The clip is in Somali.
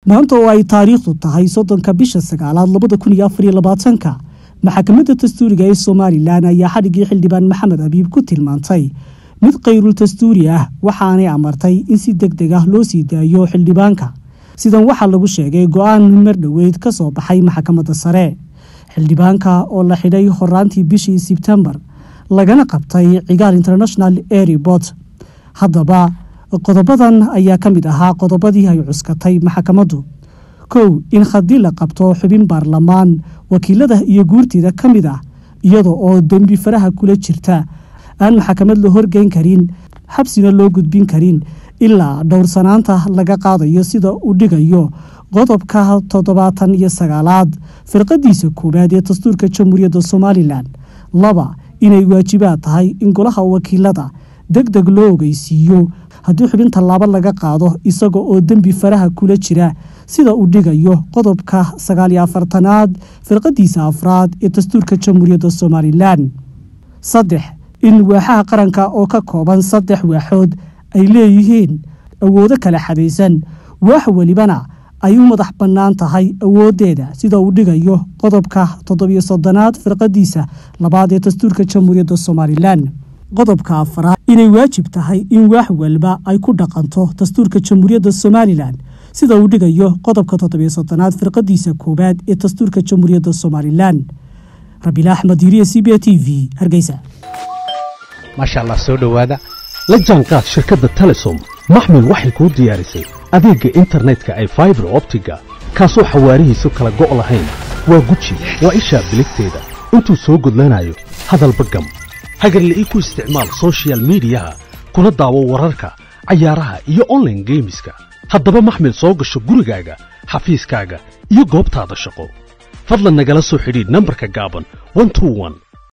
maanta oo ay taariikhdu tahay soddonka bisha sagaalaad labada kun iyo afar iyo labaatanka maxkamadda dastuuriga ee somalilan ayaa xadhiggii xildhibaan maxamed abiib ku tilmaantay mid kayrul dastuuri ah waxaanay amartay in si deg deg ah loo sii daayo xildhibaanka sidan waxaa lagu sheegay go-aan mar dhoweyd ka soo baxay maxkamadda sare xildhibaanka oo la xidhay horaantii bishii sebtembar lagana qabtay cigaal international airport haddaba qodobadan ayaa ka mid ahaa qodobadii ay cuskatay maxkamaddu kow in haddii la qabto xubin baarlamaan wakiilada iyo guurtida ka mid ah iyada oo dembi faraha kula jirta aan maxkamad la horgeyn karin xabsina loo gudbin karin ilaa dhowrsanaanta laga qaadayo sida uu dhigayo qodobka toddobaatan iyo sagaalaad firqadiisa koowaad ee dastuurka jamhuuriyadda somalilan laba inay waajibaad tahay in golaha wakiilada deg deg loo ogeysiiyo haddii xubin tallaabo laga qaado isaga oo dembi faraha kula jira sida uu dhigayo qodobka sagaaliyo afartanaad firqadiisa afraad ee dastuurka jamhuuriyadda somalilan saddex in waaxaha qaranka oo ka kooban saddex waaxood ay leeyihiin awoodo kala xadaysan waax welibana ay u madax bannaan tahay awooddeeda sida uu dhigayo qodobka toddobiyo soddonaad firqadiisa labaad ee dastuurka jamhuuriyadda somalilan qodobka afaraad inay waajib tahay in waax walba ay ku dhaqanto dastuurka jamhuuriyadda somalilan sida uu dhigayo qodobka toddobiyo soddonaad firqadiisa koowaad ee dastuurka jamhuuriyadda somalilan rabiila axmed yiriye c b t v hargeysa maasha allah soo dhowaada la jaanqaad shirkadda telesom maxmil waxay kuu diyaarisay adeegga internetka ay faibar optiga kaasoo xawaarihiisu kala go' lahayn waa guji waa ishaa biligteeda intuu soo gudlanayo hadalba gam hagarle ii ku isticmaal sochial midiyaha kuna daawo wararka cayaaraha iyo onlaine geemiska haddaba maxmil soo gasho gurigaaga xafiiskaaga iyo goobtaada shaqo fadlan nagala soo xidhiidh nambarka gaaban